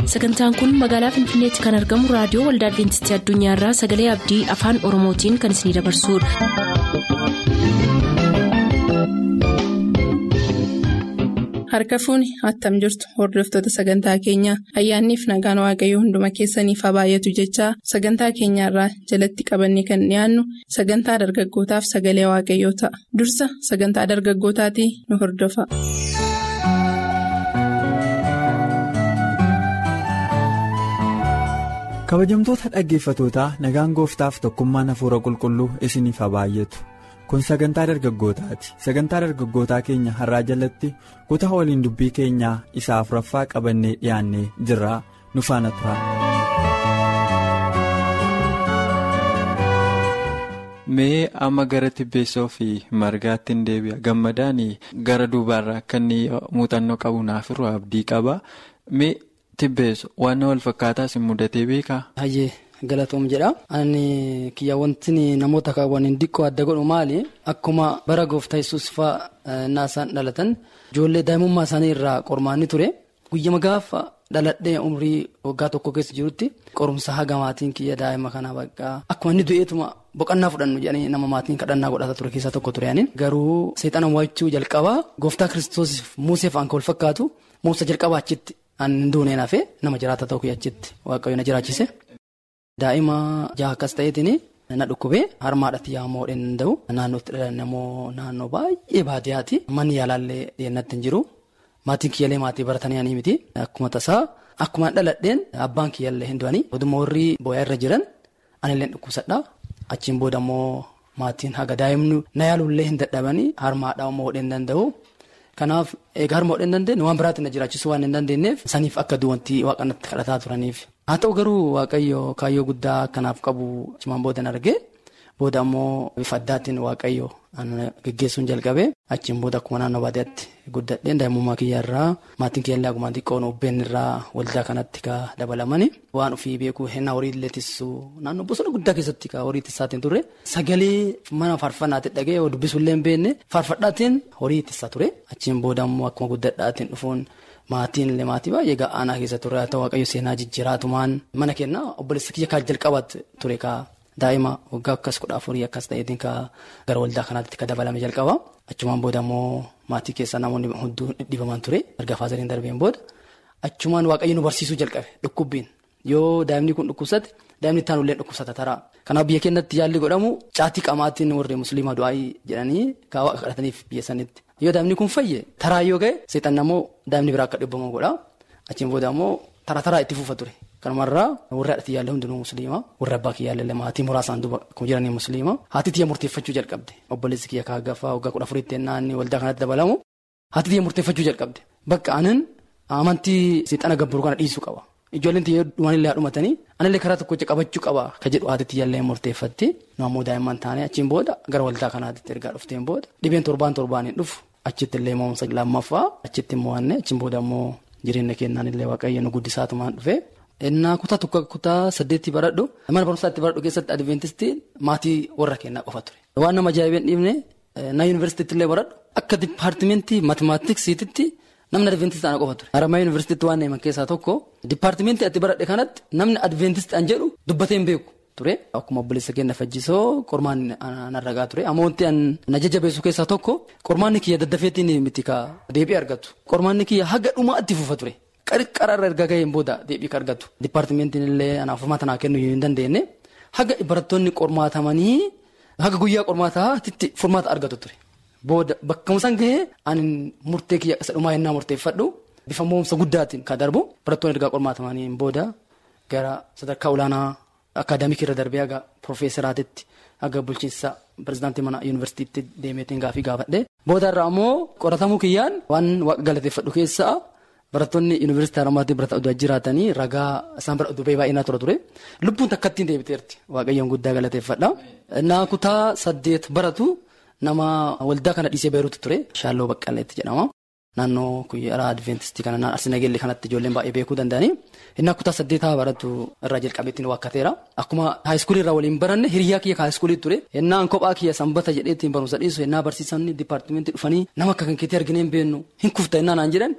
sagantaan kun magaalaa finfinneetti kan argamu raadiyoo waldaa adventistii addunyaarraa sagalee abdii afaan oromootiin kan isinidabarsudha. harka fuuni attam jirtu hordoftoota sagantaa keenyaa ayyaanniif nagaan waaqayyoo hunduma keessaniif haa baay'atu jechaa sagantaa keenyaarraa jalatti qabannee kan dhiyaannu sagantaa dargaggootaaf sagalee waaqayyoo ta'a dursa sagantaa dargaggootaatii nu hordofa. kabajamtoota dhaggeeffatootaa nagaan gooftaaf tokkummaan hafuura qulqulluu isiniif haa baay'atu kun sagantaa dargaggootaati sagantaa dargaggootaa keenya har'aa jalatti kutaa waliin dubbii keenyaa isa afuraffaa qabannee dhiyaannee jirraa nu faana tura. mee amma gara tibbeessoo fi margaatti hin deebi'a gammadaan gara duubaarraa akka inni muuxannoo qabu naaf irraa abdii qaba mee. Tibbeessu waan wal fakkaataas hin mudatee beekaa? Hayyee galatoom jedha. Ani kiyya wanti namoota kaawwaniin diqqoo adda godhu maali? Akkuma bara gooftaa yesuus fa'aa naasaan dhalatan ijoollee daa'imummaa isaanii irraa qormaanni ture. Guyyama gaafa dhaladhee umrii waggaa tokko keessa jirutti qorumsa haga maatiin kiyya daa'ima kanaa bakka akkuma inni du'eetuma boqannaa fudhannu jedhanii nama maatiin kadhannaa godhata ture keessaa tokko ture ani. Garuu seexana waachuu jalqabaa gooftaa kiristoosiif muusee fa'aan kan wal fakkaatu muusa jalqabaa achitti. Ani duuneen hafee nama jiraata ta'uu achitti waaqayyo na jiraachise. Daa'ima jaha akkas ta'eetiin na dhukkubee harmaadhaatti yaa'amoo dheedhan danda'u. Naannootti dhalan immoo naannoo baay'ee baadiyyaati. Manni yaalaallee dhiyeennatti hin jiru. Maatiin kiyyaalee maatii baratanii ani miti. Akkuma tasaa akkuma dhaladheen abbaan kiyyaallee hin du'anii. Oduma warri boo'aa irra jiran anillee dhukkubsadha. Achiin booda immoo maatiin haga daa'imni na yaaluullee hin dadhabanii harmaadhaa immoo dheedhan danda'u. Kanaaf egaa harma hodhee hin dandeenye waan biraatti na jiraachisuu waan hin dandeenyeef saniif akka duwwantii waaqanatti kadhataa turaniif. Haa ta'u garuu waaqayyo kaayyoo guddaa akkanaaf qabu cimaan booda argee booda ammoo bifa addaatiin waaqayyo geggeessuun jalqabee achiin booda akkuma naannoo baadiyyaatti guddadheen daa'imummaa kiyyaarraa maatiin kiyyaallee akkuma xiqqoon ubbeen irraa waldaa kanatti ka dabalamani waan ofii beekuu hennaa horii illee tissuu naannoo bosona guddaa keessatti ka horii tissaatiin turre sagalee mana faarfannaatti dhagee dubbisuullee hin beekne faarfadhaatiin horii tissaa ture achiin booda ammoo akkuma guddadhaatiin dhufuun. Maatiin illee maatii baay'ee ga'aanaa keessa ture haa ta'u waaqayyo seenaa jijjiiraatumaan mana kennaa obboleessa kiyya kan jalqabaatti ture ka daa'ima waggaa akkas kudha afurii akkas ta'eetiin ka gara waldaa kanaatti ka dabalame jalqaba achumaan booda immoo maatii keessaa namoonni hunduu dhibaman ture erga faasaliin darbeen booda achumaan waaqayyo nu barsiisuu jalqabe dhukkubbiin yoo daa'imni kun dhukkubsate daa'imni itti aanullee dhukkubsata taraa kanaaf biyya keenyatti yaalli godhamu caatii qamaatiin warri musliimaa du'aayii jedhanii ka waaqa kadhataniif biyya sanitti. Yoo daa'imni kun fayye taraa yoo ga'e seexanni ammoo daa'imni biraa akka dhibbamu godha. Achiin booda ammoo taraa taraa itti fufa ture. Kanumarraa warri haadha kiyyaallee hundinuu musliima. Warri abbaa kiyyaallee maatii muraasaan duuba akkuma jiranii musliima. Haati tiyya murteeffachuu jalqabde. Obboleessi kiyya kaaggaffaa waggaa kudha afuriitti naanni waldaa kanatti dabalamu. Haati tiyya murteeffachuu jalqabde. Bakka anan amantii seexana gabbaruu kana dhiisuu qaba. Ijoolleen tiyya dhumanillee haadhumatanii anillee karaa tokko qabachuu qaba ka jedhu haati tiyyaallee murteeffatti. Nu ammoo daa'imman taanee achiin booda gara waldaa kanaatti ergaa dhufteen booda dhibeen torbaan torbaaniin dhufu. Achitti illee mo'umsa lammaffaa achitti mo'anne achiin booda immoo jireenya kennaan illee waaqayyo nu guddisaatumaan dhufe. Innaa kutaa tokko kutaa saddeetti baradhu mana barumsaatti baradhu keessatti adventistii maatii warra kennaa qofa ture. Waan nama ajaa'ibeen dhiibne na yuunivarsiitiitti illee baradhu akka dipaartimentii maatimaatiksiititti namni adventistii ana qofa ture. Haramaa yuunivarsiitiitti waan neeman keessaa tokko dipaartimentii atti baradhe kanatti namni adventistii an jedhu dubbatee hin beeku. ture akkuma obboleessa keenya fajjisoo qormaan narragaa ture amma wanti na jajjabeessu keessaa tokko qormaanni kiyya daddafeetiin miti ka deebii argatu qormaanni kiyya haga dhumaatti fufa ture qarqararra erga gaheen booda deebii ka argatu dipaartimentiin illee anaaf furmaata naa kennuu hin dandeenye haga barattoonni qormaatamanii haga guyyaa qormaataatti furmaata argatu ture booda bakka san gahee ani murtee kiyya isa dhumaa yennaa murteeffadhu bifa mo'umsa guddaatiin ka darbu barattoonni erga qormaatamanii booda gara sadarkaa olaanaa. Akaadaamikii irra darbee haga Profeeseraatitti haga bulchiinsa pirezidaantii mana yuunivarsiitiitti deemeetiin gaafii gaafadhe. Booda irraa ammoo qoratamuu kiyyaan waan waaqa galateeffadhu keessaa barattoonni yuunivarsiitii Haramaatii birata oduu jiraatanii ragaa isaan bira oduu baay'inaa tura ture. Lubbuun takka ittiin deebiteerti waaqayyoon guddaa galateeffadha. Innaa kutaa saddeet baratu nama waldaa kana dhiisee beeruutu ture. Shaalloo Baqqaleetti jedhama. Naannoo kuyyaraa Adventistii kana Arsiinagellee kanatti ijoolleen baay'ee beekuu danda'anii. Inni kutaa saddeetaa baratu irraa jalqabeetti ni waakkateera. Akkuma haayiskuulii irraa waliin baranne hiriyaa kiyya haayiskuulii ture. Innaan kophaa kiyya sanbata jedheetti barumsa dhiisu innaa barsiisonni dipaartimentii dhufanii nama akka kan keetii arginee hin beeknu hin kufta innaa naan jedhan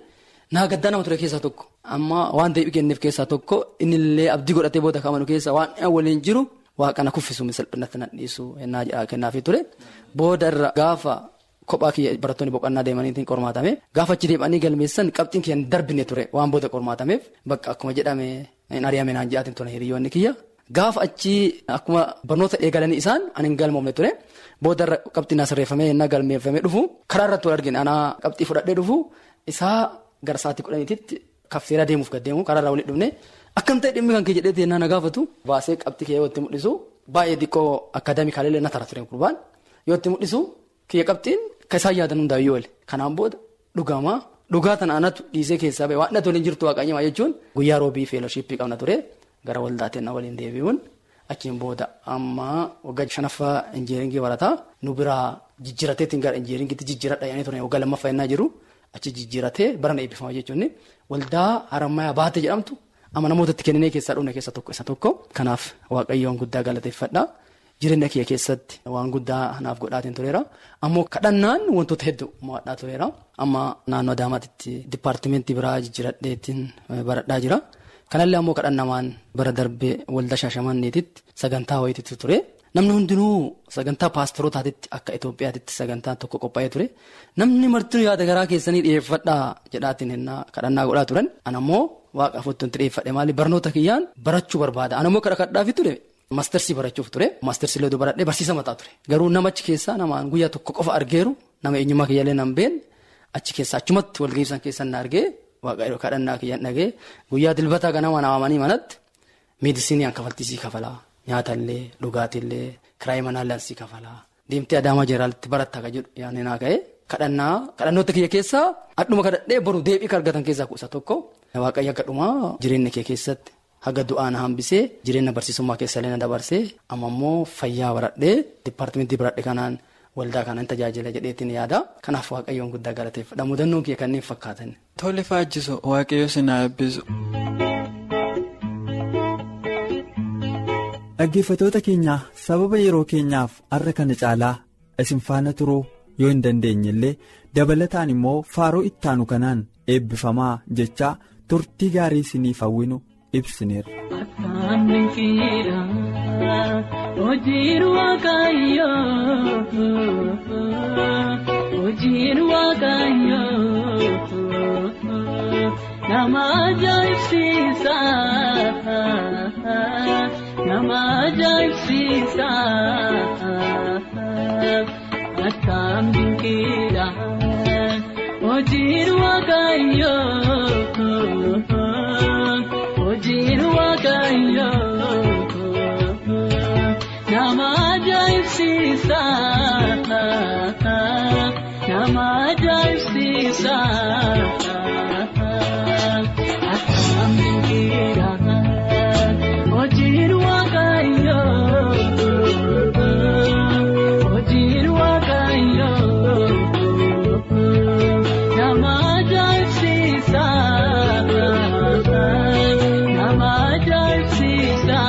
naa gaddaa nama ture keessaa tokko amma waan deebii kenneef keessaa tokko innillee abdii godhatee booda kamanu keessa waan waliin jiru waaqana kuffisu salphinatti nan dhiisu ennaa kennaafii ture booda irra gaafa kophaa kiyya barattoonni boqonnaa deemaniitiin qormaatame gaafa achi deemanii galmeessan qabxiin kiyya darbine ture waan booda qormaatameef bakka akkuma jedhame hin ari'ame naan jedhaatiin ture hiriyoonni kiyya. Gaafa achi akkuma barnoota eegalanii isaan ani hin galmoofne ture booda irra qabxiin asirreeffamee ennaa galmeeffamee dhufu karaa irratti wal argine anaa qabxii fudhadhee dhufu isaa gara sa'aatii kudhaniititti kaffeeraa deemuuf gaddeemu karaa irraa walitti dhufne akkam ta'e dhimmi kan kee jedhee ennaa na gaafatu baasee qabxii kee yoo itti mul'isu baay'ee xiqqoo akaadaamikaalillee na tara ture gurbaan yoo itti mul'isu kiyya qabxiin kan isaan yaadan hundaayyuu wali kanaan booda dhugamaa dhugaa tana anatu dhiisee keessaa ba'e waan dhatu waliin jirtu waaqayyamaa jechuun guyyaa roobii feeloshiippii qabna ture gara waldaateen na waliin deebi'uun achiin booda amma waggaa shanaffaa injiiringii barataa nu biraa jijjiirateetiin gara injiiringiitti jijjiiradha yaanii ture waggaa lammaffaa innaa jiru achi jijjiiratee barana eebbifama jechuun waldaa harammayaa baate jedhamtu amma namootatti kenninee keessaa dhufne keessa tokko isa tokko kanaaf waaqayyoon guddaa galateeffadha. Jireenya kiyya keessatti waan guddaa naaf godhaatiin tureera. Ammoo kadhannaan wantoota hedduu mo'adhaa tureera. Amma naannoo Adaamaatti dipaartimentii biraa jijjiiradheetiin baradhaa jira. Kanallee ammoo kadhannamaan bara darbee waldaa shaashamanneetitti sagantaa wayitiitu ture. Namni hundinuu sagantaa paastorootaatitti akka Itoophiyaatitti sagantaa tokko qophaa'ee ture. Namni martinuu yaada garaa keessanii dhiyeeffadhaa jedhaatiin hennaa kadhannaa godhaa turan. Anammoo waaqa afuutti dhiyeeffadhe maali barnoota kiyyaan barachuu barbaada. Anammoo kadhadhaafi ture. Maastersii barachuuf ture. Maastersii leeduu baradhee barsiisa mataa ture. Garuu namachi keessaa namaan guyyaa tokko qofa argeeru nama eenyummaa kiyyaalee nan beekne achi keessaa achumatti walgeessan keessan na argee waaqayyo kadhannaa kiyyaan dhagee guyyaa dilbataa ganama naamanii manatti meedisinii kaffaltiisii kafalaa nyaatallee dhugaatiillee kiraayii manaallee sii kafalaa deemtee adaamaa jeeraalitti barattaa kan jedhu yaadni naa ka'e kadhannaa kadhannoota kiyya keessaa adhuma kadhadhee boru deebii argatan keessaa kuusa tokko waaqayyo akka dhumaa jireenya kee keessatti. Haga du'aa na hambisee jireenya barsiisummaa keessallee na dabarsee amma immoo fayyaa baradhee dipaartimentii baradhe kanaan waldaa kanaan tajaajila jedheetiin yaada. Kanaaf waaqayyoon guddaa galateeffadha. Mudannoon kiyya kanneen fakkaatan. Tole faajjisu waaqayyo sinaa eebbisu. Dhaggeeffatoota keenyaa sababa yeroo keenyaaf har'a kana caalaa isin faana turuu yoo hin dandeenye illee dabalataan immoo faaroo ittaanu kanaan eebbifamaa jechaa turtii gaarii isiniif hawwinu. Afaan dinqiidha hojiin waaqayyoo hojiin waaqayyoo nama ajaa'ibsiisa nama ajaa'ibsiisa afaan dinqiidha hojiin waaqayyoo. Hojiin waaqayyoo nama ajaa'ibsiisa nama ajaa'ibsiisa akkam dinqiidha hojiin waaqayyoo hojiin waaqayyoo nama ajaa'ibsiisa. Nama ajaa'ibsiisa.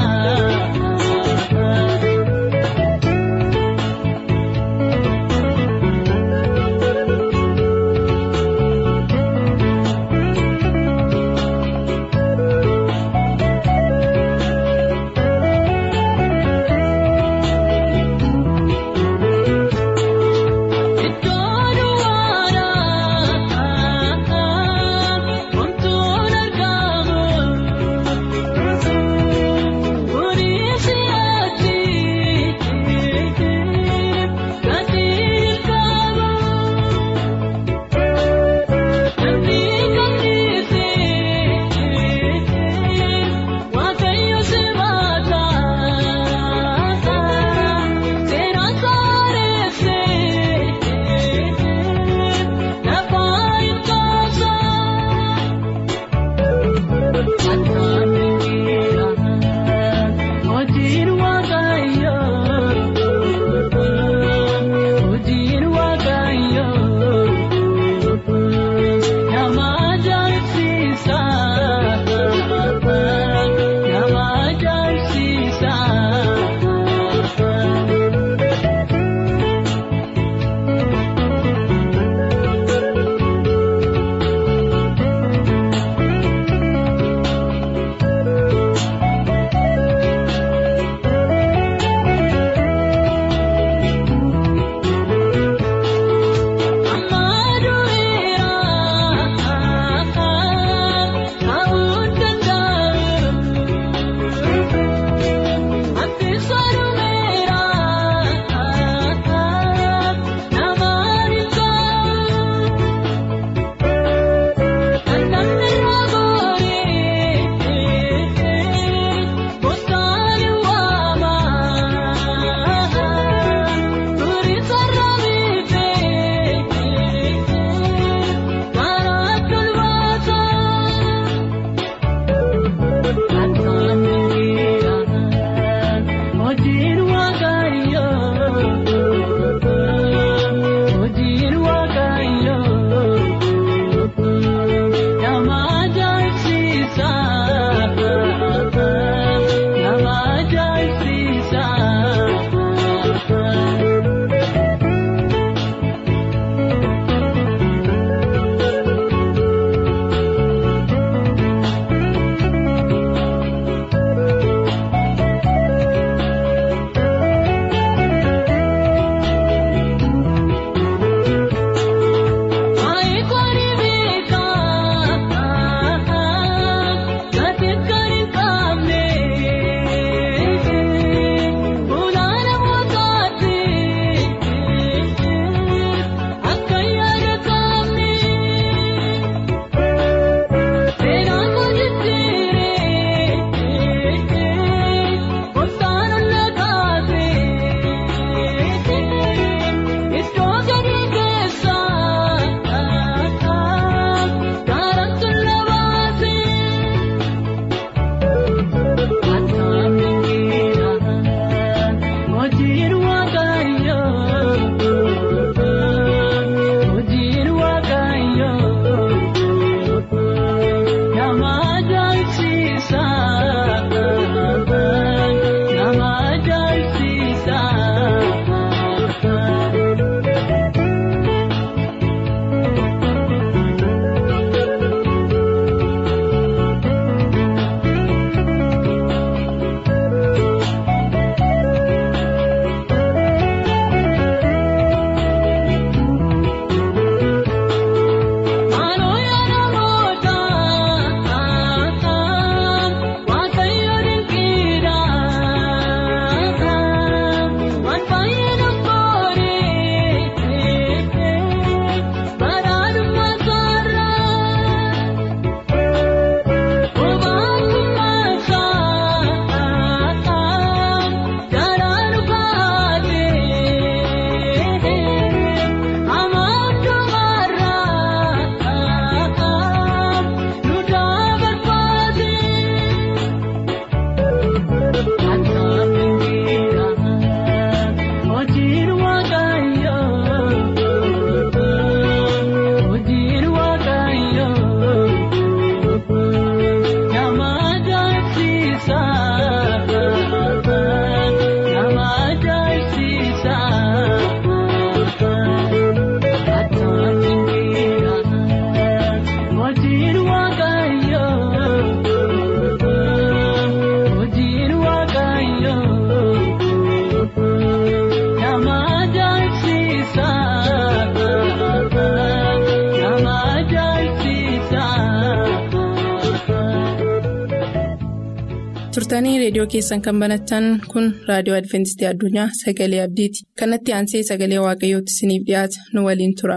turtanii reediyoo keessan kan banattan kun raadiyoo adventistii addunyaa sagalee abdiiti kanatti aansee sagalee waaqayyootti isiniif dhiyaata nu waliin tura.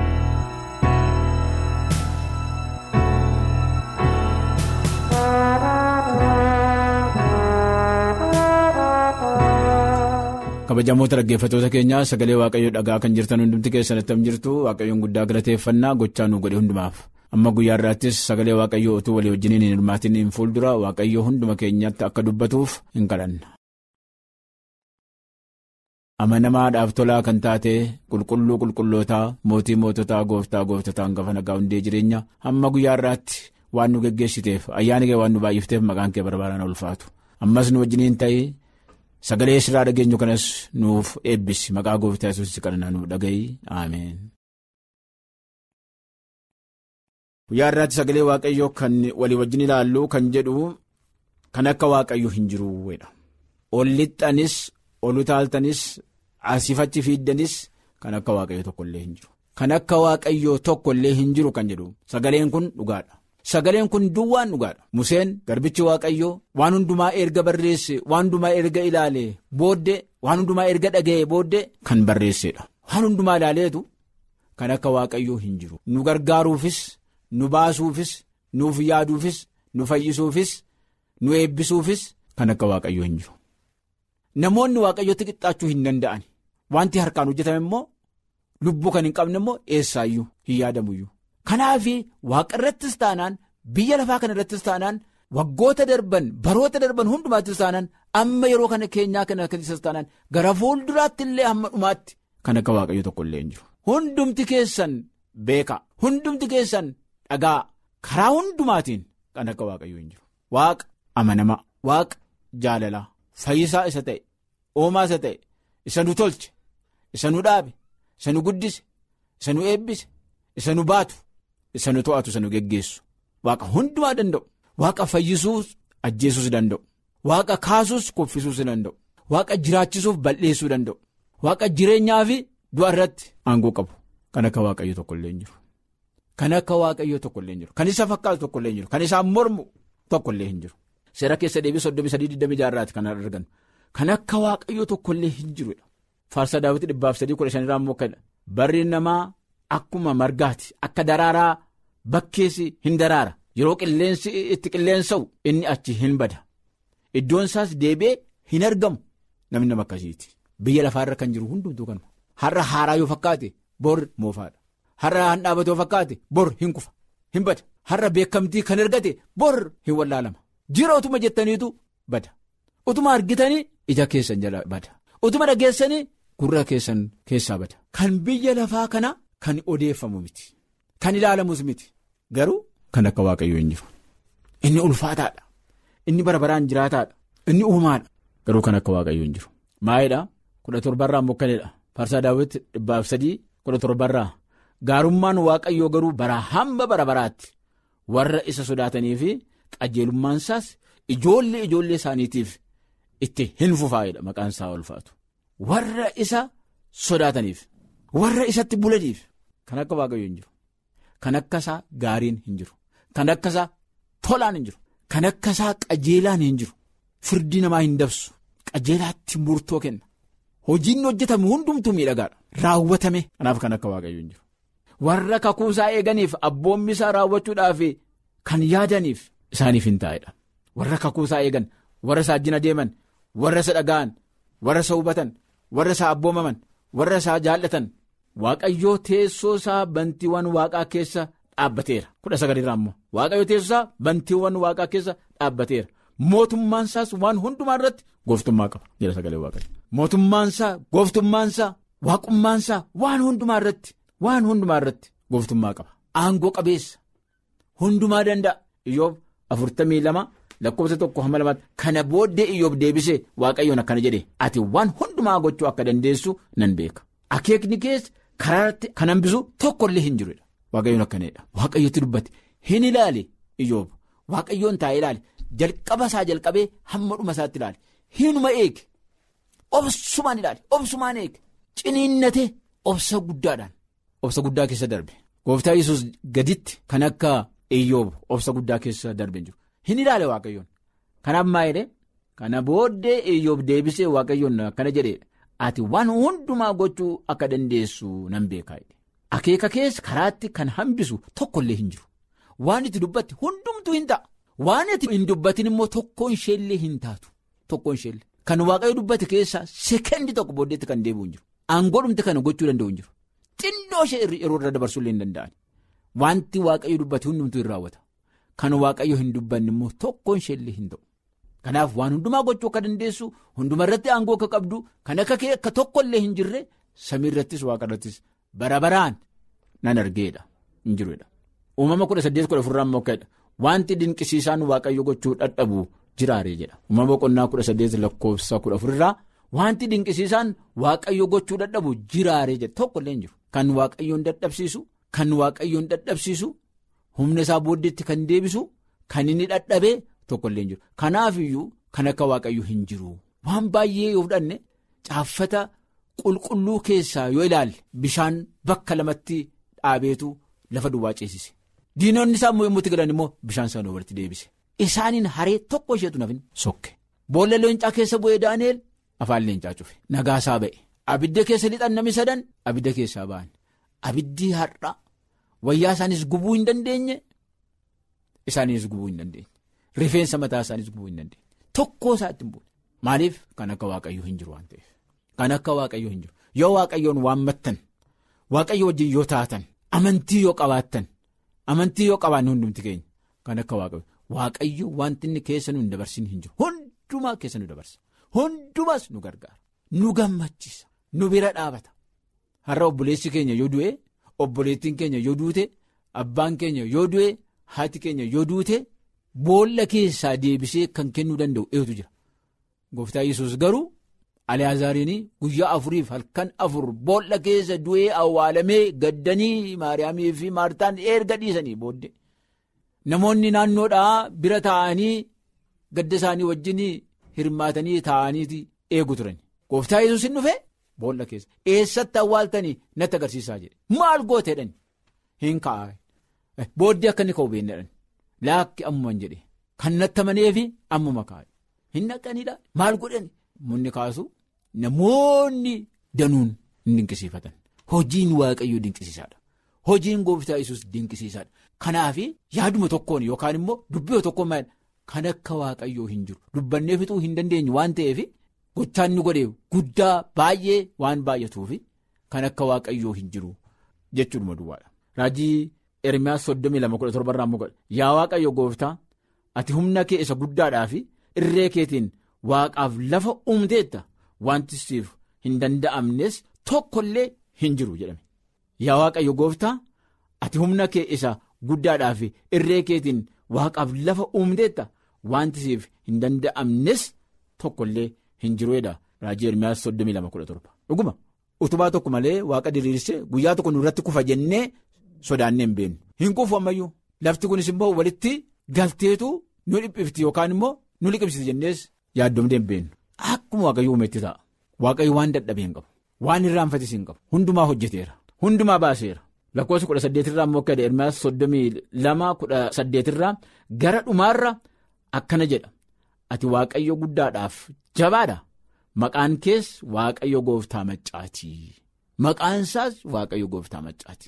kabajamoota dhaggeeffattoota keenyaa sagalee waaqayyoo dhagaa kan jirtan hundumti keessanatti am jirtu waaqayyoon guddaa galateeffannaa gochaa nu godhe hundumaaf amma guyyaa irraattis sagalee waaqayyoo utuu walii wajjiniin hin hirmaatiin hin fuuldura waaqayyoo hunduma keenyatti akka dubbatuuf hin kadhanna. amanamaadhaaf tolaa kan taate qulqulluu qulqullootaa mootii moototaa gooftaa gooftotaa hangafa nagaa hundee jireenya hamma guyyaa irraatti waan nu geggeessiteef ayyaana kee waan nu baay'ifteef maqaan kee barbaadaan ulfaatu ammas nu wajjiniin ta'ee. Sagalee sirraa dhageenyu kanas nuuf eebbisi maqaa gooftaa yesuus kadhannaa nuuf dhaga'i ameen. Guyyaa irraatti sagalee waaqayyoo kan walii wajjin ilaallu kan jedhu kan akka waaqayyoo hin jiruudha. Ol lixxanis ol utaaltanis asiifachi fiiddanis kan akka waaqayyoo tokkollee hin jiru. Kan akka waaqayyoo tokkollee hin jiru kan jedhu sagaleen kun dhugaadha. Sagaleen kun duwwaan dhugaadha. Museen garbichi waaqayyoo waan hundumaa erga barreesse waan hundumaa erga ilaale booddee waan hundumaa erga dhaga'e booddee kan barreessedha. Waan hundumaa ilaaleetu kan akka waaqayyoo hin jiru. Nu gargaaruufis, nu baasuufis, nuuf yaaduufis, nu fayyisuufis, nu eebbisuufis kan akka waaqayyoo hin jiru. Namoonni waaqayyootti qixxaachuu hin danda'an. Wanti harkaan hojjetame immoo lubbuu kan hin qabne immoo eessaayyuu hin yaadamuyyuu. Kanaaf waaqa irrattis taanaan biyya lafaa kana irrattis taanaan waggoota darban baroota darban hundumaattis taanaan amma yeroo kana keenyaa kana keessas taanaan gara fuulduraatti illee hamma dhumaatti kan akka waaqayyo tokko illee hin jiru. Hundumti keessan beeka hundumti keessan dhagaa karaa hundumaatiin kan akka waaqayyo hin jiru. Waaqa amanamaa waaqa jaalalaa fayyisaa isa ta'e oomaa isa ta'e isa nu tolche isa nu dhaabe isa nu guddise isa nu eebbise isa nu baatu. isa nu to'atu isa nu geggeessu waaqa hundumaa danda'u waaqa fayyisuus ajjeesuus danda'u waaqa kaasuus kuffisuus danda'u waaqa jiraachisuuf bal'eessuu danda'u waaqa jireenyaa fi du'a irratti aangoo qabu kan akka waaqayyo tokkollee hin jiru kan akka waaqayyo tokkollee hin jiru kan isa fakkaatu tokkollee hin jiru kan isaan mormu tokkollee hin jiru seera keessa deebii soddomii sadii digdamii jaarraati kan argannu kan akka waaqayyo tokkollee hin jirudha faarsaa daawwitii dhibbaaf sadii kudha shanirraa immoo akka barri namaa. Akkuma margaati akka daraaraa bakkeessi hin daraara yeroo qilleensi itti qilleensa'u inni achi hin bada iddoon isaas deebi'ee hin argamu namni nama akkasiiti biyya lafaarra kan jiru hundumtuu kanuma har'a haaraa yoo fakkaate bor moofaadha har'a han dhaabate yoo fakkaate bor hin kufa hin bada har'a beekamtii kan argate bor hin wallaalama jira utuma jettaniitu bada utuma argitanii ija keessan jala bada utuma dhageessanii gurra keessan keessaa bada kan biyya lafaa kana. Kan odeeffamu miti kan ilaalamus miti garuu kan akka waaqayyoo hin jiru inni ulfaataadha inni bara baraan jiraataadha inni uumaadha garuu kan akka waaqayyoo hin jiru maayidhaa kudha torbarraa mokkaneedha faarsaa daawwitti dhibbaaf sadii kudha torbarraa gaarummaan waaqayyoo garuu bara hamba bara baraatti warra isa sodaatanii fi qajeelummaan isaas ijoollee ijoollee isaaniitiif itti hin fufaa'edha maqaan isaa ulfaatu warra isa sodaataniif warra isatti bulaniif. Kan akka waaqayyo hin jiru kan akka isaa gaariin hin jiru kan akka isaa tolaan hin jiru kan akka isaa qajeelaan hin jiru firdii namaa hin dabsu qajeelaatti murtoo kenna hojiin hojjetame hundumtuu miidhagaadha raawwatame kanaaf kan akka waaqayyo hin jiru warra kakuu isaa eeganiif abboommi isaa raawwachuudhaaf kan yaadaniif isaaniif hin taa'edha warra kakuu isaa eegan warra isaa ajjina deeman warra isa dhaga'an warra isa hubatan warra isaa abboomaman warra isaa jaallatan. Waaqayyoo teessoo isaa bantiiwwan waaqaa keessa dhaabbateera kudha sagalirraa immoo waaqayyoo teessoo isaa bantiiwwan waaqaa keessa dhaabbateera mootummaan isaas waan hundumaa irratti gooftummaa qaba jedha sagalee waaqayyo mootummaan isaa gooftummaan isaa waaqummaan isaa waan hundumaa irratti waan hundumaa irratti gooftummaa qaba aangoo qabeessa hundumaa danda'a iyyoob afurtamii lama lakkoofsa tokko hamma lamaatti kana booddee iyyoob deebisee waaqayyoon akkana jedhe ati waan hundumaa gochuu akka dandeessu nan beeka akeekni keessa. Karaatti kan hambisu tokkollee hin jirudha. Waaqayyoon akkanadha. Waaqayyootti dubbate hin ilaale iyyoob waaqayyoon taa'ee ilaale jalqaba isaa jalqabee hamma dhuma isaatti ilaale hinuma eege obsumaan ilaale obsumaan eege ciniinnatee obsa guddaadhaan obsa guddaa keessa darbe gooftaa yesus gaditti kan akka iyyoob obsa guddaa keessa darbe jiru hin ilaale waaqayyoon Kanaaf maa jedhee kana booddee iyyoob deebisee waaqayyoon akkana jedheedha. Ati waan hundumaa gochuu akka dandeessu nan beekaa akeeka keessa karaatti kan hambisu tokkollee hin jiru waan itti dubbatti hundumtuu hin ta'a waan itti hin dubbatin immoo tokkoon isheellee hin taatu tokkoon isheellee kan waaqayyo dubbate keessaa sekendi tokko booddeetti kan deebi'u hin jiru aangoodhumti kana gochuu danda'u hin jiru xinnoo ishee yeroo irra dabarsuullee hin danda'an wanti waaqayyo dubbate hundumtuu hin raawwata kan waaqayyo hin dubbanne immoo tokkoon isheellee hin ta'u. Kanaaf waan hundumaa gochuu akka dandeessu hunduma irratti aangoo akka qabdu kan akka kee akka tokkollee hin jirre samii irrattis waaqa irrattis bara baraan nan argeedha hin jirudha. Uumama kudha saddeet kudha afurraa immoo akkadha wanti dinqisiisaan waaqayyo gochuu dadhabu jiraaree jedha. Uumama boqonnaa kudha saddeet lakkoofsa kudha afurraa wanti dinqisiisaan waaqayyo gochuu dadhabu jiraaree jedha tokkollee hin jiru. Kan waaqayyoon dadhabsiisu kan waaqayyoon dadhabsiisu humna isaa booddeetti kan deebisu kan inni dadhabee. Tokkollee hin jiru kanaaf iyyuu kan akka waaqayyo hin jiru waan baay'ee yoo fudhanne caaffata qulqulluu keessaa yoo ilaalle bishaan bakka lamatti dhaabeetu lafa duwwaa ceesise diinonni isaa immoo yommuu galan immoo bishaan sana walitti deebise isaaniin haree tokko isheetu nafin sokke boolla leencaa keessa bu'ee daaneel afaan leencaa cufe nagaasaa ba'e abidda keessa lixan namni sadan abidda keessaa ba'an abiddi har'a wayyaa isaanis gubuu hin dandeenye isaaniis gubuu hin dandeenye. Rifeensa mataa isaaniis gubuu hin dandeenye tokkoo isaatti hin buune maaliif kan akka waaqayyoo hin jiru waan ta'eef kan akka waaqayyoo hin jiru yoo waaqayyoon waammattan waaqayyo wajjin yoo taatan amantii yoo qabaattan amantii yoo qabaanne hundumti keenya kan akka waaqayyo waaqayyo wanti inni keessa nu hin dabarsin hin jiru hundumaa keessa nu dabarsa hundumaas nu gargaara nu gammachiisa nu bira dhaabata har'a obboleessi keenya yoo du'e obboleettiin keenya yoo duute abbaan keenya yoo du'e haati keenya yoo duute. Boolla keessaa deebisee kan kennuu danda'u eetu jira. Gooftaa Yesuus garuu Aliyaazariin guyyaa afuriif halkan afur boolla keessa du'ee awwaalamee gaddanii Maariyaamii fi Maartaan erga dhiisanii booddee namoonni naannoodhaa bira taa'anii gadda isaanii wajjin hirmaatanii taa'aniiti eegu turan. Gooftaa Yesuus hin dhufee boolla keessa eessatti awwaaltanii natti agarsiisaa jedhe maal gooteedhaan hin kaa'e booddee akka inni ka'u beeknedhaan. Laakki ammumaan jedhe kan natti amaneefi ammuma kaa'e hin naqanidha maal godhan munni kaasu namoonni danuun hin dinqisiifatan hojiin waaqayyoo dinqisiisaadha hojiin gooftaa Yesuus dinqisiisaadha kanaaf yaaduma tokkoon yookaan immoo dubbii tokkoon maal kan akka waaqayyoo hin jiru dubbannee fixuu hin dandeenyu waan ta'eef gochaan nu godhe guddaa baay'ee waan baay'atuuf kan akka waaqayyoo hin jiru jechuudha duwwaadha raajii. Ermiyaas soddomii lama kudha torba irraa muka yaa waaqayyo gooftaa ati humna kee isa guddaadhaa fi irree keetiin waaqaaf lafa uumteetta wanti siif hin danda'amnes tokkollee hin jiru jedhame. Yaa waaqayyo gooftaa ati humna kee isa guddaadhaa fi irree keetiin waaqaaf lafa uumteetta wanti siif hin danda'amnes tokkollee hin jiruudha. Raajii Ermiyaas soddomii lama kudha torba. Dhuguma utubaa tokko malee waaqa diriirsee guyyaa tokko nurratti kufa jennee. Sodaannee hin beeknu hin kufu ammayyuu lafti kunis immoo walitti galteetu nu dhiphifti yookaan immoo nu liqimsiti jennees yaaddomnee hin beeknu akkuma waaqayyo uumetti ta'a waaqayyo waan dadhabee hin qabu waan irraanfatis hin qabu hundumaa hojjeteera hundumaa baaseera lakkoofsa kudha saddeetirraa immoo akka Ermiyaas soddomii lama kudha saddeetirraa gara dhumaarra akkana jedha ati waaqayyo guddaadhaaf jabaadha maqaan kees waaqayyo gooftaa maccaati maqaan isaas waaqayyo gooftaa maccaati.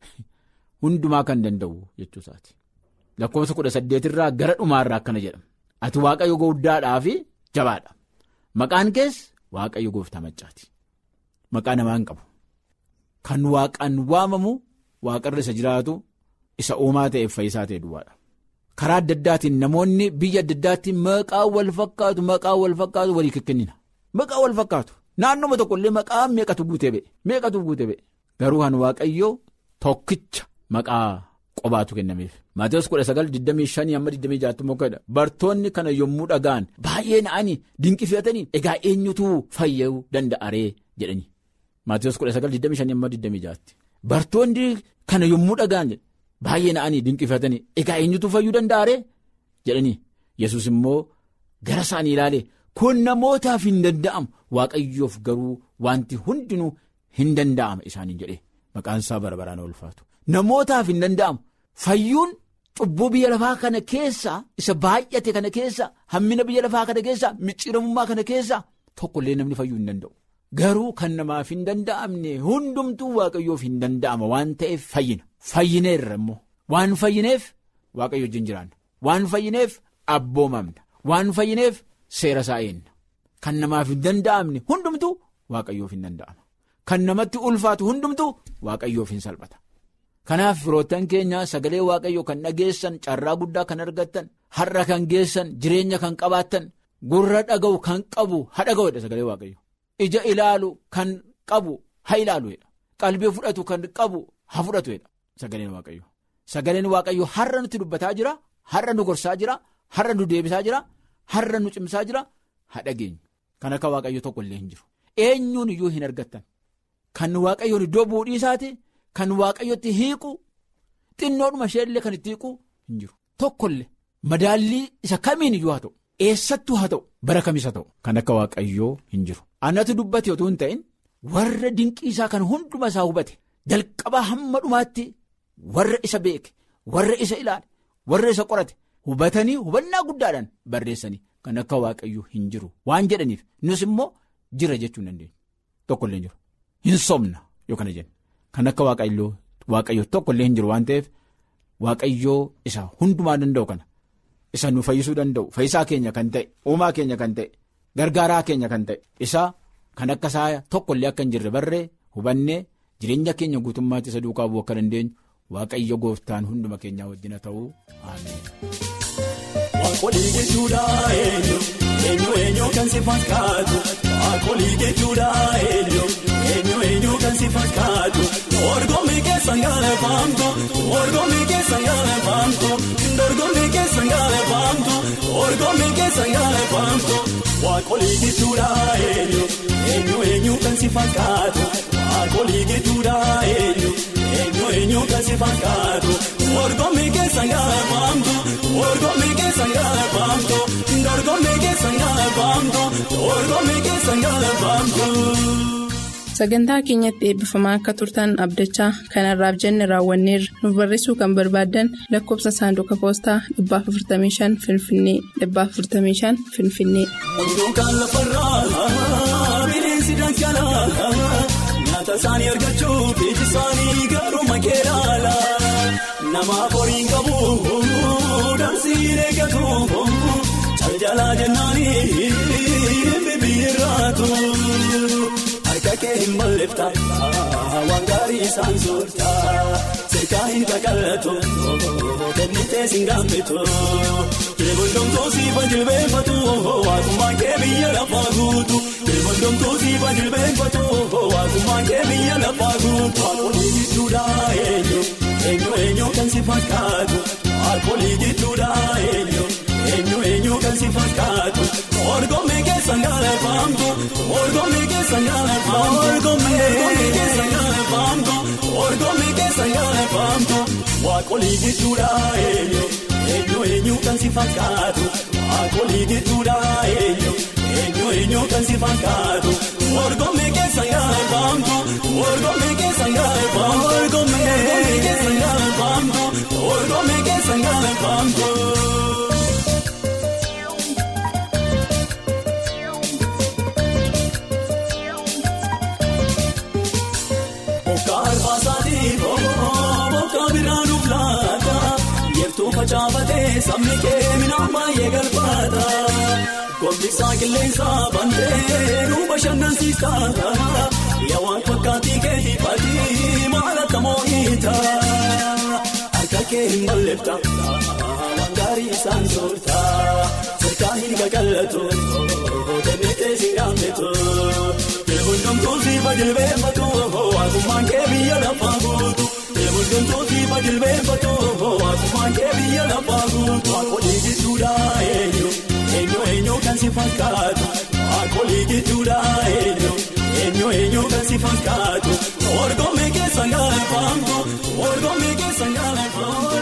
Hundumaa kan danda'u jechuusaati. Lakkoofsa kudha saddeetirraa gara dhumaarraa akkana jedhama. Ati waaqayyo guddaadhaa fi jabaadha. Maqaan kees waaqayyo gooftaa maccaati. Maqaa namaa hin qabu. Kan waaqaan waamamu waaqarra isa jiraatu isa uumaa ta'eef fayyisaa ta'e duwwaadha. Karaa adda addaatiin namoonni biyya adda addaatiin maqaa wal fakkaatu maqaa wal fakkaatu walii kennina. Maqaa wal fakkaatu. Naannoma tokkollee maqaa meeqatu guutee ba'e meeqatu guutee ba'e garuu kan waaqayyoo tokkicha. Maqaa qobaatu kennameef Maatiyus kudha sagal digdamii shanii amma digdamii jaatti mokkeedha bartoonni kana yommuu dhagaan baay'ee na'anii dinqifatanii egaa eenyutu fayyuu danda'aree jedhanii Maatiyus kudha sagal digdamii shanii amma digdamii jaatti bartoonni kana yommuu dhagaan baay'ee na'anii dinqifatanii egaa eenyutu fayyuu danda'aree jedhanii Yesuus immoo gara isaanii ilaale kun namootaaf hin danda'amu waaqayyoof garuu wanti hundinuu hin danda'ama isaaniin jedhee maqaan isaa bara baraan ulfaatu. Namootaaf hin danda'amu fayyuun cubbuu biyya lafaa kana keessa isa baay'ate kana keessa hammina biyya lafaa kana keessa micciiramummaa kana keessa tokkollee namni fayyuu hin danda'u. Garuu kan namaaf hin danda'amne hundumtuu waaqayyoof hin danda'ama waan ta'eef fayyina. Fayyineerra immoo waan fayyineef waaqayyo wajjin jiraanna. Waan fayyineef abboomamna. Waan fayyineef seera isaa eenna. Kan namaaf hin danda'amne hundumtuu waaqayyoof hin danda'ama. Kan namatti ulfaatu hundumtuu waaqayyoof hin salphata. Kanaaf firoottan keenya sagalee waaqayyoo kan dhageessan carraa guddaa kan argattan har'a kan geessan jireenya kan qabaattan gurra dhaga'u kan qabu ha dhaga'udha sagalee waaqayyo. Ija ilaalu kan qabu ha ilaaluudha. Qalbii fudhatu kan qabu ha fudhatuudha sagaleen waaqayyo. Sagaleen waaqayyo har'a nutti dubbataa jira har'a nu gorsaa jira har'a nu deebisaa jira har'a nu cimsaa jira ha dhageenyu. Kan akka waaqayyo tokko illee hin jiru. Eenyuun iyyuu hin argattan. Kan waaqayyoon iddoo buudhii isaati. Kan waaqayyotti hiiqu xinnoodhuma isheellee kan itti hiiqu hin jiru tokkollee madaallii isa kamiin iyyuu haa ta'u eessattuu haa ta'u bara kamis haa ta'u kan akka waaqayyoo hin jiru. Annatu dubbate otoo hin ta'in warra dinqii isaa kan hunduma isaa hubate jalqabaa hamma dhumaatti warra isa beeke warra isa ilaale warra isa qorate hubatanii hubannaa guddaadhaan barreessanii kan akka waaqayyoo hin jiru waan jedhaniif nus immoo jira jechuu hin dandeenyu tokkollee hin jiru hin somna yoo kana jenna. Kan akka waaqayyoo tokko illee hin jiru waan ta'eef waaqayyoo isa hundumaa danda'u kana isa nu fayyisuu danda'u fayyisaa keenya kan ta'e uumaa keenya kan ta'e gargaaraa keenya kan ta'e isa kan akka isaa tokko illee akka hin jirre barree hubannee jireenya keenya guutummaatti isa duukaa bu'uu akka dandeenyu waaqayyo gooftaan hunduma keenyaa wajjina ta'uu ameen. Waaqolii jechuudha eenyu eenyu eenyu kan si fakkaatu waaqolii jechuudha eenyu eenyu eenyu kan si fakkaatu dorgommii keessa gaafamtu dorgommii keessa gaafamtu dorgommii keessa gaafamtu dorgommii keessa gaafamtu waaqolii jechuudha eenyu eenyu eenyu kan si fakkaatu waaqolii jechuudha eenyu eenyu eenyu kan si fakkaatu dorgommii keessa gaafamtu dorgommii keessa gaafamtu dorgommii keessa gaafamtu dorgommii keessa gaafamtu. Sagantaa keenyatti eebbifamaa akka turtan abdachaa kanarraaf jenne raawwanneerra nu barreessuu kan barbaaddan lakkoofsa saanduqa poostaa 455 Finfinnee 455 Finfinnee. Wantoota lafarraa bineensi dhangala'aa nyaata isaanii argachuuf iji isaanii garuu makeelaala namaaf horiin qabu dansiin eeggatu caljalaa jennaanii bibbiirraatu. Harka kee hin balleefta waan gaarii isaan soorta seekaa hin kakallatu kennitee siin gaafatu Teebondomtuu siifa jilbeenfatu waaqummaan kee biyya lafaa guutu Teebondomtuu siifa jilbeenfatu waaqummaan kee biyya lafaa guutu Waaqolii gidduudha eenyu eenyu eenyu kan si fakkaatu Waaqolii gidduudha eenyu eenyu eenyu kan si fakkaatu Orgommii keessa gaafamtu orgommii keessa gaafamtu orgommii keessa gaafamtu orgommii keessa gaafamtu waaqolii gidduudha eenyu eenyu eenyu kan si fakkaatu waaqolii gidduudha eenyu eenyu eenyu kan si fakkaatu orgommii keessa gaafamtu orgommii keessa gaafamtu orgommii keessa gaafamtu orgommii keessa gaafamtu. Facaafatee sabni kee midhaan baay'ee galfaata. Gombisaa qilleensa bantee nu bashannansiisa. Yawaan fakkaatii kee hiifatii maal akka moo'iita. Harka kee hin balleefta waan gaarii isaan soorta. Seekaa hin kakallatu kennitee si gaafatu. Hundumtuu siifa jilbeenfatu waaqummaan kee biyya lafaa guutu. Hundumtuu siifa jilbeenfatu waaqummaan kee biyya lafaa guutu. Waaqolii gidduudha eenyu eenyu eenyu kan si fakkaatu. Waaqolii gidduudha eenyu eenyu eenyu kan si fakkaatu. Orgommii keessa gaafamtu orgommii keessa gaafamtu.